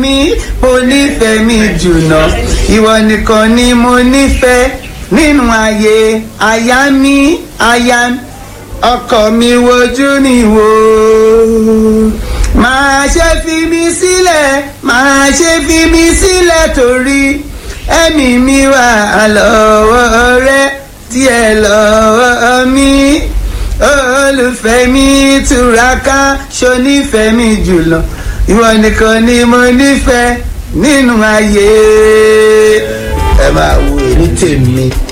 mi mo nífẹ̀ẹ́ mi jùlọ ìwọ nìkan ni mo nífẹ̀ẹ́ nínú ayé aya mi aya ọkọ mi wojú ni wò máa ṣe fi mi sílẹ̀ máa ṣe fi mi sílẹ̀ torí ẹ̀mí mi wà lọ́wọ́ rẹ díẹ̀ lọ́wọ́ mi olùfẹ́ mi túraká ṣonífẹ́ mi jùlọ ìwọ nìkan ni mo nífẹ̀ẹ́ nínú ayé ẹ máa wo èmi tèmi